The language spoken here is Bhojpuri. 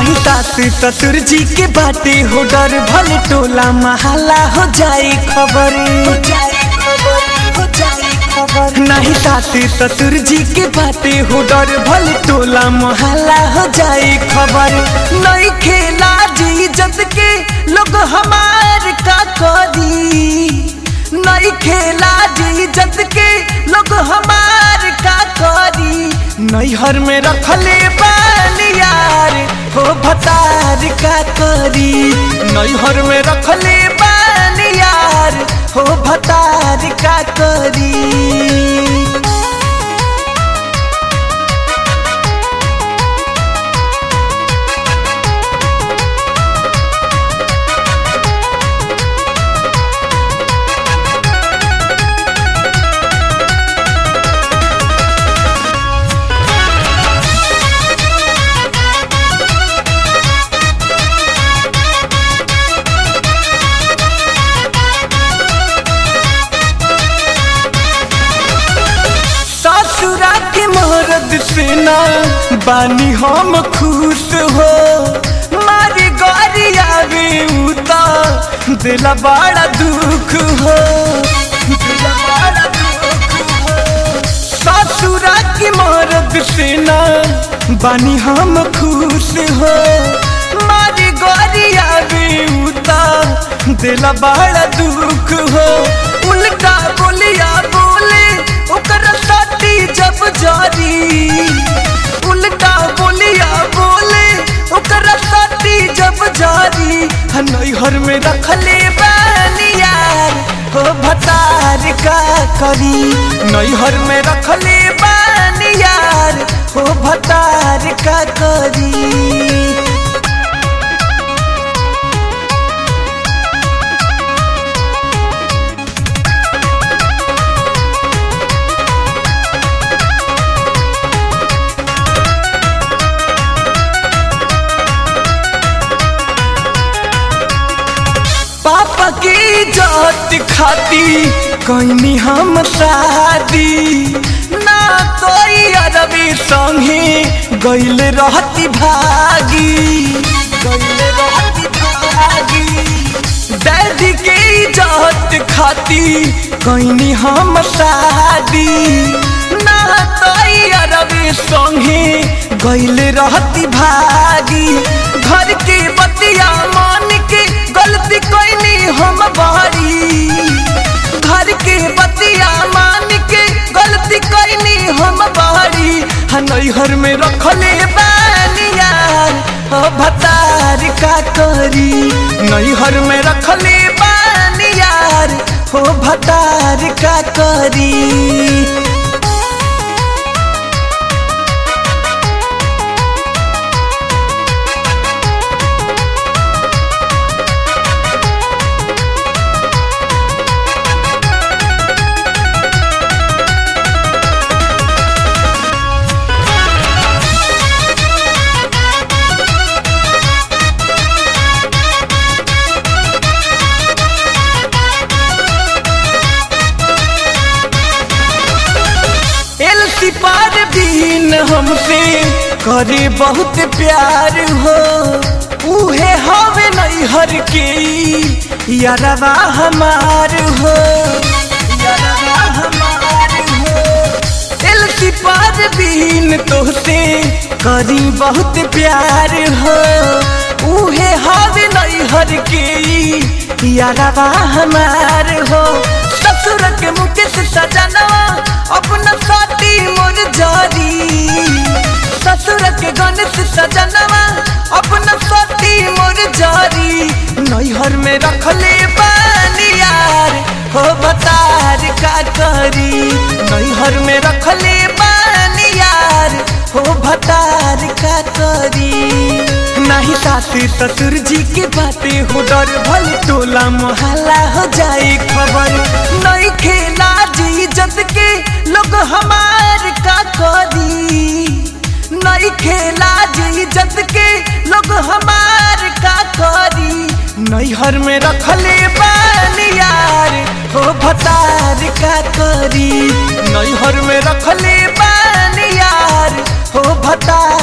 नहीं सास ससुर जी के बाटे हो डर भल टोला महला हो जाए खबर नहीं सास ससुर जी के बाटे हो डर भल टोला महला हो जाए खबर नहीं खेला जी इज्जत के लोग हमार का करी नहीं खेला जी इज्जत के लोग हमार का करी नैहर में रखले बानियार हो भतार का करी नैहर में रखले बानियार हो भतार का करी ससुरा के मरद से ना बानी हम खुश हो मारी गौरी आवे उता दिला बड़ा दुख हो दिला बड़ा दुख हो ससुरा के मरद से ना बानी हम खुश हो मारी गौरी आवे उता दिला बड़ा दुख हो उल्टा बोलिया बोले ओकर साथी जब जारी उल्टा बोलिया बोले ओकर साथी जब जारी नैहर में रखले बानियार हो भतार का करी नैहर में रखले बानियार हो भतार का करी पापा की जात खाती कहनी हम शादी ना कोई अरबी संगे गैल रहती भागी गैल रहती भागी डैडी के जात खाती कहनी हम शादी ना कोई अरबी संगे गैल रहती भागी घर के बतिया मान के गलती कोई हम बारी घर के बतिया मान के गलती कोई हम बारी नैहर में रखले बानियार हो भतार का करी नैहर में रखले बानियार हो भतार का करी एलसी पार दिन हमसे करे बहुत प्यार हो उहे हवे नैहर के यारवा हमार हो यारवा हमार हो एलसी पार दिन तोहसे करी बहुत प्यार हो उहे हवे नैहर के यारवा हमार हो ससुर के मुकेश सजनवा अपना साथी मोर जारी ससुर के गणेश सजनवा अपना साथी मोर जारी नैहर में रखले बानियार हो बतार का करी नैहर में रखले बानियार हो भतार का करी नहीं सासू ससुर जी के बातें हो डर भल टोला मोहल्ला हो जाए खबर नहीं खेला जी इज्जत के लोग हमार का करी नहीं खेला जी इज्जत के लोग हमार का करी नैहर में रखले बानियार हो भतार का करी नैहर में रखले बानियार हो भतार